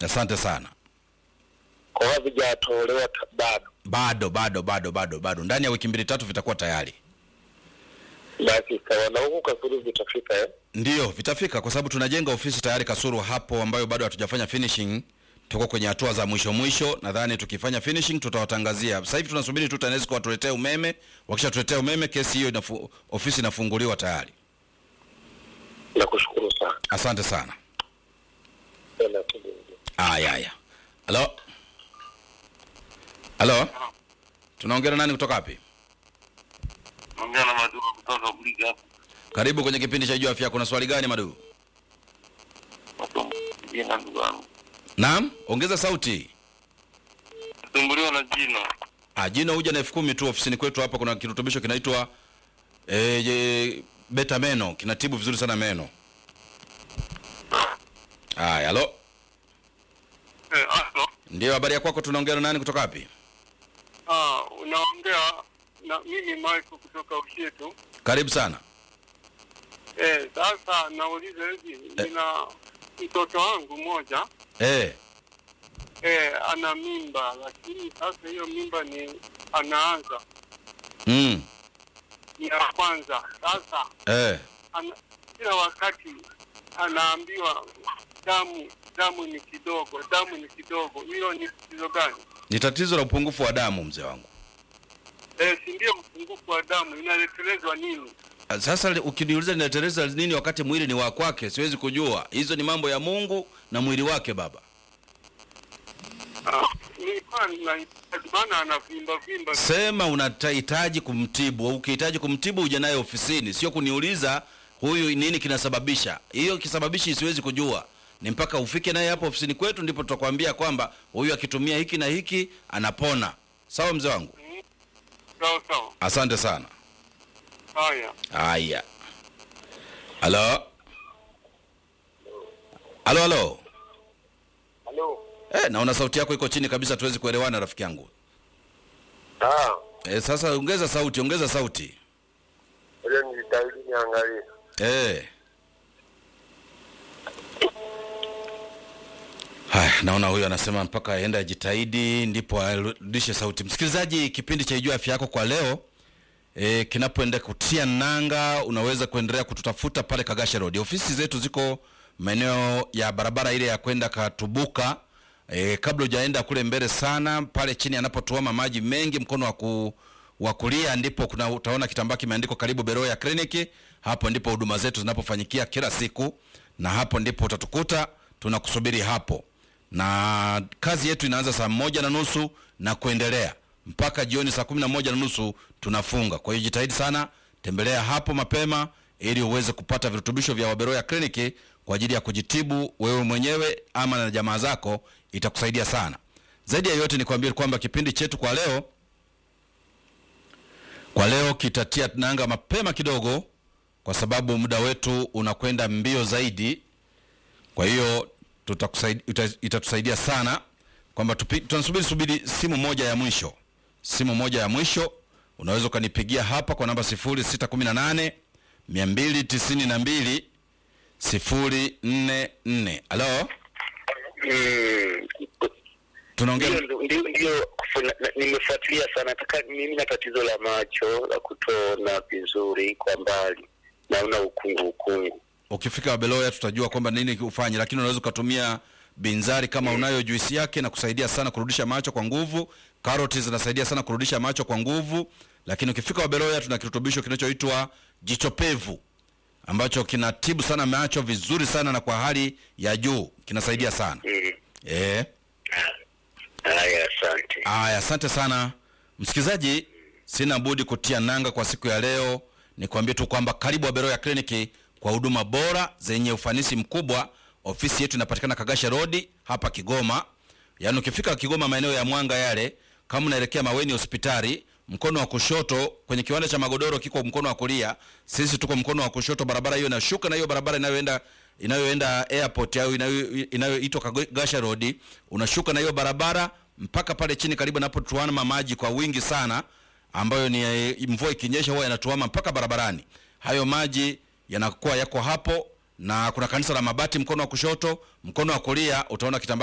Asante sana. kwa hiyo havijatolewa ta- bado. Bado bado bado bado bado, ndani ya wiki mbili tatu vitakuwa tayari. Basi sawa, na huku Kasulu vitafika eh? Ndiyo, vitafika kwa sababu tunajenga ofisi tayari Kasuru hapo, ambayo bado hatujafanya finishing. Tuko kwenye hatua za mwisho mwisho, nadhani tukifanya finishing tutawatangazia. Sasa hivi tunasubiri tu TANESCO watuletee umeme, wakishatuletea umeme kesi hiyo inafu, ofisi inafunguliwa tayari. Nakushukuru sana. Asante sana. Tena kijingi. Aya, haya. Halo, halo, tunaongea na nani kutoka wapi? Ongea na Maduka kutoka Buliga hapo. Karibu kwenye kipindi cha Jua Afya. Kuna swali gani Madu? Jina ndugu yangu. Naam, ongeza sauti. Tumbuliwa na jino. Ah, jino huja na elfu kumi tu ofisini kwetu hapa. Kuna kirutubisho kinaitwa eh, je, beta meno, kinatibu vizuri sana meno. Aya, halo, Eh, aso. ndio habari ya kwako? Tunaongea na nani kutoka wapi? Ah, unaongea na mimi Michael kutoka Ushetu. Karibu sana. Eh, sasa nauliza hivi, nina mtoto wangu mmoja Eh, eh, ana mimba lakini sasa hiyo mimba ni anaanza mm, ni ya kwanza. Sasa eh, ana, kila wakati anaambiwa damu damu ni kidogo, damu ni kidogo. Hiyo ni tatizo gani? ni tatizo la upungufu wa damu mzee wangu. Eh, si ndio upungufu wa damu inaletelezwa nini? Ah, Sasa li- ukiniuliza ninatereza nini wakati mwili ni wa kwake, siwezi kujua. Hizo ni mambo ya Mungu na mwili wake baba. Ah, nilikuwa ninahitaji maana anavimba vimba. Sema unahitaji kumtibu. Ukihitaji kumtibu uje naye ofisini, sio kuniuliza huyu nini kinasababisha. Hiyo kisababishi siwezi kujua, ni mpaka ufike naye hapo ofisini kwetu, ndipo tutakwambia kwamba huyu akitumia hiki na hiki anapona. Sawa mzee wangu, Sawa sawa. asante sana. Haya. Haya, halo halo halo. Halo. Eh, naona sauti yako iko chini kabisa, tuwezi kuelewana rafiki yangu. Ah, Eh, sasa ongeza sauti, ongeza sauti. ile nijitahidi niangalie. Eh. Haya, naona huyu anasema mpaka aende ajitahidi ndipo arudishe sauti. Msikilizaji, kipindi cha Ijua Afya Yako kwa leo e, kinapoenda kutia nanga, unaweza kuendelea kututafuta pale Kagasha Road. Ofisi zetu ziko maeneo ya barabara ile ya kwenda Katubuka. E, kabla hujaenda kule mbele sana, pale chini anapotuama maji mengi, mkono wa ku wa kulia ndipo kuna utaona kitambaa kimeandikwa karibu Beroya Kliniki. Hapo ndipo huduma zetu zinapofanyikia kila siku, na hapo ndipo utatukuta tunakusubiri hapo, na kazi yetu inaanza saa moja na nusu na kuendelea mpaka jioni saa kumi na moja na nusu tunafunga. Kwa hiyo jitahidi sana, tembelea hapo mapema ili uweze kupata virutubisho vya Waberoya Kliniki kwa ajili ya kujitibu wewe mwenyewe ama na jamaa zako, itakusaidia sana. Zaidi ya yote ni kuambia kwamba kipindi chetu kwa leo kwa leo kitatia nanga mapema kidogo, kwa sababu muda wetu unakwenda mbio zaidi. Kwa hiyo tutakusaidia, ita- itatusaidia sana kwamba tupi- tunasubiri subiri simu moja ya mwisho, simu moja ya mwisho. Unaweza ukanipigia hapa kwa namba 0618 292 044. Halo, Mm. tunaongea Ndio ndio ndio kuna- na- nimefuatilia sana. Nataka mimi na tatizo la macho la kutoona vizuri kwa mbali. Naona ukungu ukungu. ukifika Wabeloya tutajua kwamba nini ufanye, lakini unaweza ukatumia binzari kama unayo juisi yake na kusaidia sana kurudisha macho kwa nguvu. Karoti zinasaidia sana kurudisha macho kwa nguvu, lakini ukifika Wabeloya tuna kirutubisho kinachoitwa jicho pevu ambacho kinatibu sana macho vizuri sana na kwa hali ya juu, kinasaidia sana Mm. eh. Haya, asante. Aya, asante sana msikilizaji, sina budi kutia nanga kwa siku ya leo. Nikwambie tu kwamba karibu Waberoya Kliniki kwa huduma bora zenye ufanisi mkubwa. Ofisi yetu inapatikana Kagasha Road hapa Kigoma. Yaani ukifika Kigoma maeneo ya Mwanga yale, kama unaelekea Maweni hospitali, mkono wa kushoto kwenye kiwanda cha magodoro kiko mkono wa kulia, sisi tuko mkono wa kushoto. Barabara hiyo inashuka na hiyo barabara inayoenda inayoenda airport au inayo- inayoitwa Kagasha Road, unashuka na hiyo barabara mpaka pale chini karibu napotuama maji kwa wingi sana, ambayo ni eh, mvua ikinyesha huwa yanatuama mpaka barabarani. Hayo maji yanakuwa yako hapo, na kuna kanisa la mabati mkono wa kushoto, mkono wa kulia utaona kitambaa